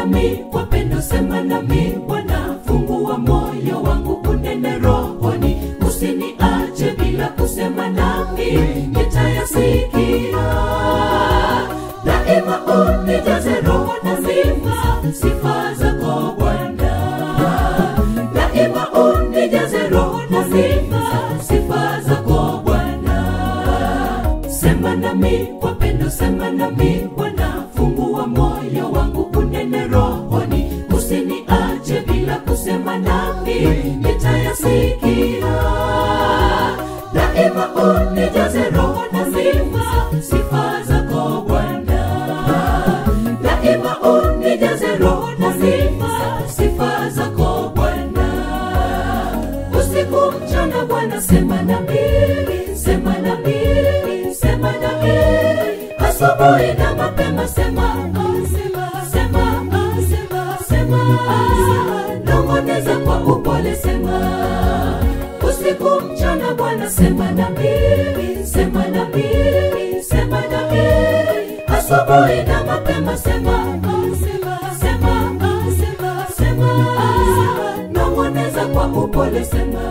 nami kwa pendo, sema nami Bwana, fungua moyo wangu, unene rohoni, usiniache bila kusema nami, nitayasikia daima, unijaze roho na sifa, sifa zako Bwana, daima unijaze roho na sifa, sifa zako Bwana. Sema nami kwa pendo, sema nami Bwana, fungua moyo wangu, unene rohoni, usiniache bila kusema nami, nitayasikia daima, unijaze roho na sifa, sifa zako Bwana, daima unijaze roho na sifa, sifa zako Bwana usiku mchana Bwana sema nami, sema nami, sema nami, asubuhi na mapema sema, ah, sema, sema, ah, sema, sema, ah, nong'oneza kwa upole sema, usiku mchana Bwana sema nami, sema nami, sema nami, asubuhi na mapema sema, ah, sema, sema, ah, sema, sema, ah, nong'oneza kwa upole sema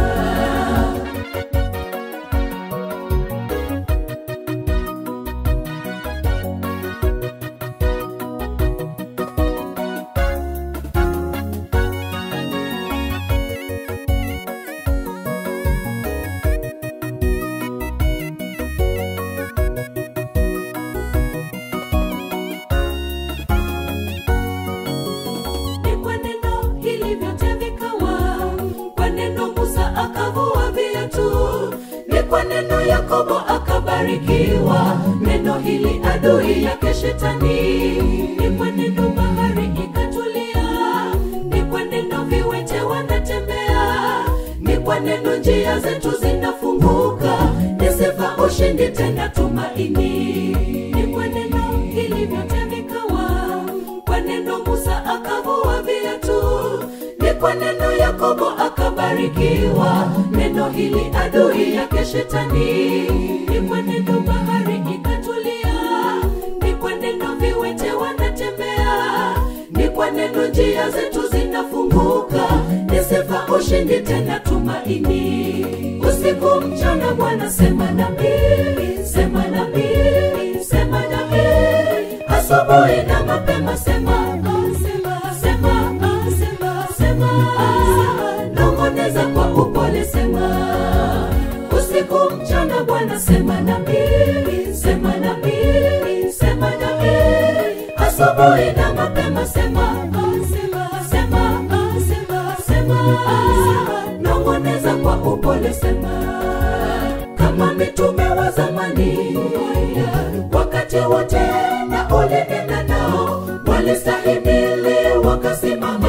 ni kwa neno hili vyote vikawa, kwa neno Musa akavua viatu, ni kwa neno Yakobo akabarikiwa, neno hili adui yake shetani, ni kwa neno bahari ikatulia, ni kwa neno viwete wanatembea, ni kwa neno njia zetu zinafunguka, ni sifa ushindi tena tumaini, ni kwa neno hili vyote vikawa kwa neno Musa akavua viatu, ni kwa neno Yakobo akabarikiwa, neno hili adui yake shetani, ni kwa neno bahari ikatulia, ni kwa neno viwete wanatembea, ni kwa neno njia zetu zinafunguka, ni sifa ushindi tena tumaini. Usiku mchana Bwana sema nami, sema nami, sema nami asubuhi na mapema sema ah, sema sema ah, sema sema ah, nong'oneza kwa upole sema usiku mchana Bwana sema nami sema nami sema nami asubuhi na mapema sema ah, sema sema ah, sema sema ah, nong'oneza kwa upole sema kama mitume wa zamani wakati wote na ulinena nao walistahimili wakasimama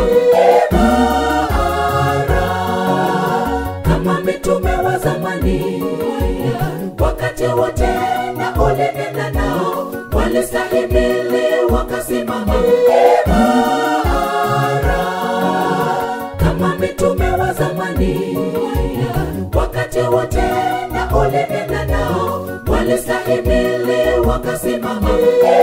imara kama mitume wa zamani wakati wote na ulinena nao walistahimili wakasimama imara kama mitume wa zamani wakati wote na ulinena nao walistahimili wakasimama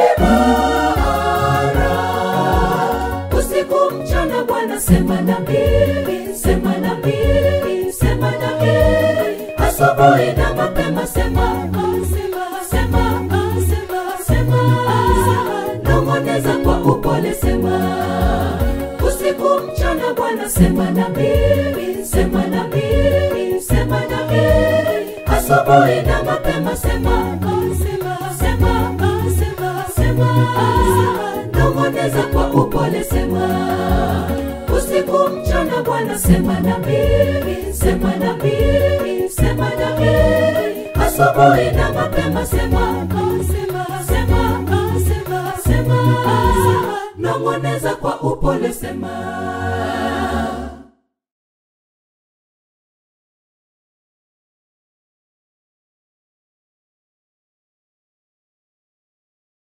imara usiku mchana Bwana sema nami sema nami sema nami asubuhi na mapema sema ah, sema sema ah, sema sema ah, nong'oneza kwa upole sema usiku mchana Bwana sema nami sema nami sema nami asubuhi na mapema sema ah, sema sema ah, sema sema ah, nong'oneza kwa upole sema usiku mchana Bwana sema nami sema nami sema nami asubuhi na mapema sema ah, sema sema ah, sema sema ah, nong'oneza kwa upole sema